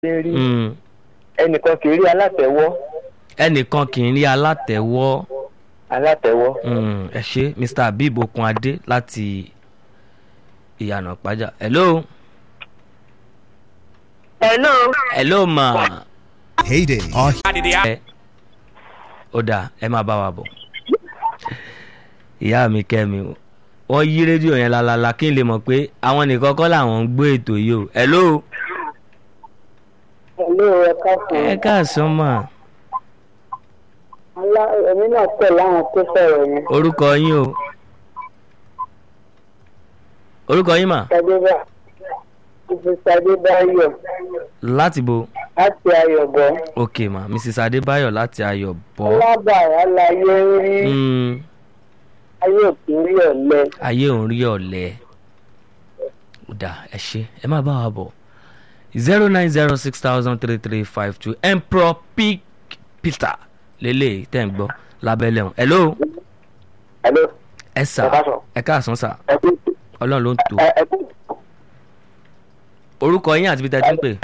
ṣe rí Mm. ẹnìkan kì í rí alátẹ̀wọ́ ẹnìkan kì í rí alátẹ̀wọ́ alátẹ̀wọ́ Mm, ẹ ṣe mr abib okunade láti ìyànà pàjá hello hello. hello ma Heyday. Our ẹ ó dáa ẹ máa bá wa bọ̀ ìyá mi kẹ́mi wọ́n yí rédíò yẹn lálálá kí n lè mọ̀ pé àwọn nìkan kọ́ làwọn ń gbé ètò yìí o hello hello ẹ káàsán. ẹ káàsán mà alá èmi náà pẹ̀ láwọn tó sọ̀rọ̀ yẹn. orúkọ yín o orúkọ yín mà sadébà ibi sadébáyọ̀ láti bo láti ayọ̀bọ̀. ok ma mrs adébáyọ̀ láti ayọ̀ bọ́ alábàárà láyé ń rí Mm, ayé òkè rí ọ̀lẹ. ayé òun rí ọ̀lẹ́ ó dáa ẹ ṣe ẹ má bá wa bọ̀ zero nine zero six thousand three three five two emperor pick peter lélẹ̀ tẹ̀ ń gbọ́ lábẹ́lẹ̀ ọ̀hún hello hello ẹ sà Ẹ káàsán. ẹ káàsán sà ẹ kú ọlọ́run ló ń tò ẹ ẹ kú orúkọ yín àti bí tẹ́ ti ń pè